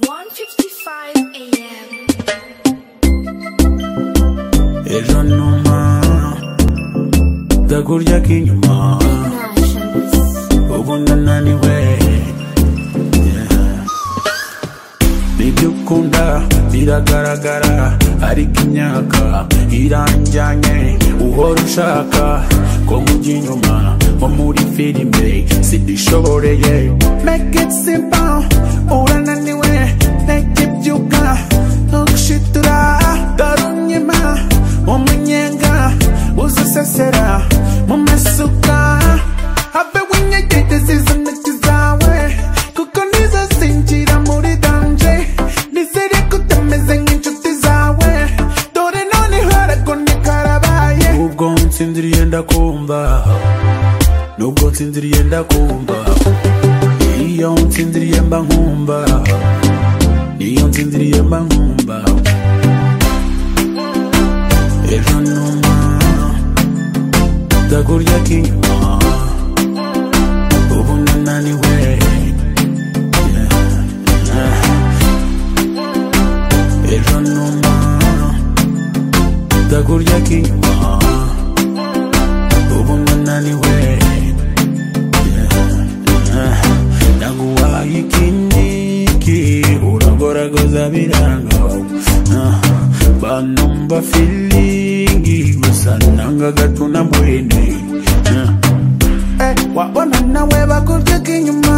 1:55 a.m. Ejo numa ndagurya k'inyuma ubu ndananiwe Yeah. ibyo ukunda biragaragara ariko imyaka iranjyanye uhora ushaka ko mujya inyuma nko muri filime sidishoboreye make it simple urananiwe ntege byuka ntugushitira darunyima umunyenga uzisesera mu masuka habe winyegete zizanaki zawe kuko ntizasinjira muri danje nizere kutameze nk'inshuti zawe dore noneho aragone karabaye ubwo nsinziriye ndakumva nubwo nsinziriye ndakumva iyo nsinziriye mba nkumva iyo nsinziriye mba nkumva ejo numa ndagurya k'inyuma ubu ndananiwe Yeah, yeah. ejo numa ndagurya k'inyuma ubu ndananiwe naguhaye ikiniki uragoragoza biranga Ah, banumva filingi gusa nanga gato na mwene Ah. Eh, wabona nawe bakubyeka inyuma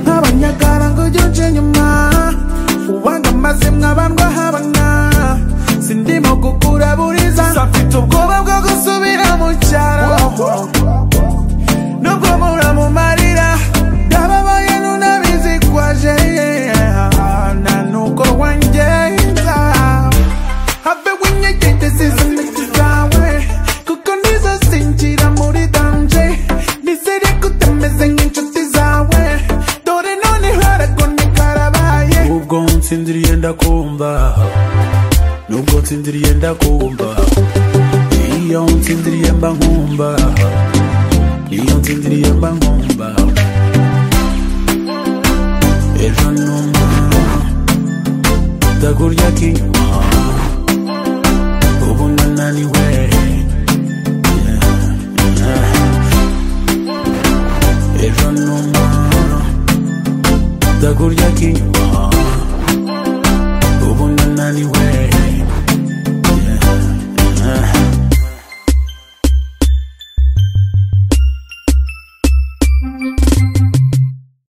nk'abanyagara ngo ujye uca inyuma ubanga amazimwe abandwa habana sindimo gukura buriza mfite ubwoba bwo gusubira mu cyaro nubwo muramumarira ndababaye nunabizi kwaje na nuko wangenza have winyegete zizaniki zawe kuko ntizasinjira muri danje nizere kutameze nk'inshuti zawe dore noneho aragone karabaye ubwo nsinziriye ndakumva nubwo nsinziriye ndakumva iyo nsinziriye mba nkumva iyo nsinziriye mba nkumva ejo numa ndagurya k'inyuma ubu ndananiwe ejo numa ndagurya k'inyuma